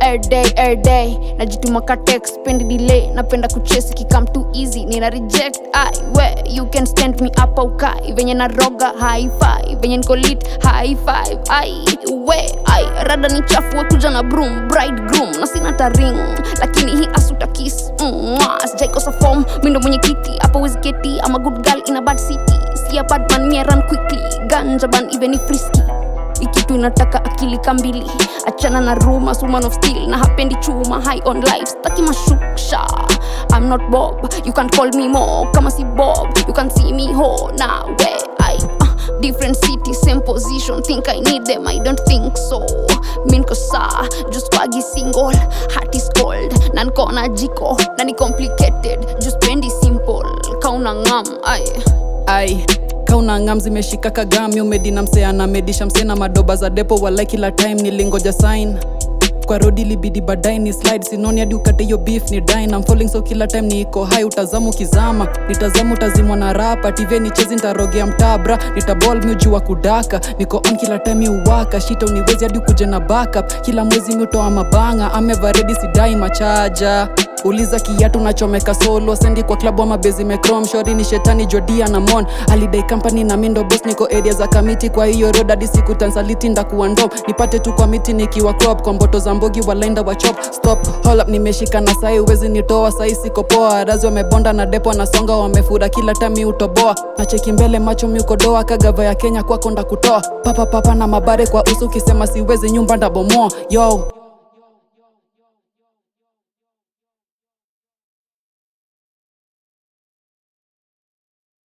everyday everyday najituma ka text spendi delay napenda kuchesi kikam too easy nina reject ai we you can stand me up au kai venye na roga high five venye niko lit high five ai we ai rada ni chafu we kuja na broom bride groom na sina taring lakini hii asuta kiss Mwah, sijaikosa form mindo mwenye kiti hapo wiziketi ama good girl in a bad city see a bad man me I run quickly ganja ban even if risky ikitu inataka akili kambili achana na ruma woman of steel na hapendi chuma high on life staki mashuksha i'm not bob you can call me more kama si bob you can see me ho na we i uh, different city same position think i need them i don't think so minko saa just wagi single heart is cold na niko na jiko na ni complicated just pendi simple kauna ngam ai ai kauna ngam zimeshika kagami umedina mseana medisha msena madoba za depo walai kila time nilingoja sign kwa rodi libidi baadaye ni slide sinoni hadi ukate hiyo beef ni dine I'm falling so kila time niko hai utazamu kizama nitazamu utazimwa na rapa tv nichezi nitarogea mtabra nitabol miujua kudaka niko on kila time uwaka shita uniwezi hadi ukuje na backup kila mwezi miutoa mabanga amevaredi sidai machaja uliza kiatu nachomeka solo sendi kwa klabu ama bezi mekrom shori ni shetani jodia na mon alidai company na mindo bos niko area za kamiti kwa hiyo road hadi siku tansaliti ndakuwa ndom nipate tu kwa miti nikiwa crop kwa mboto za mbogi walaenda wa chop stop hold up nimeshika na sai uwezi nitoa sai siko poa razi wamebonda na depo nasonga wamefura kila tami utoboa nacheki mbele macho miukodoa kagava ya kenya kwako ndakutoa papa papa na mabare kwa usu ukisema siwezi nyumba ndabomoa yo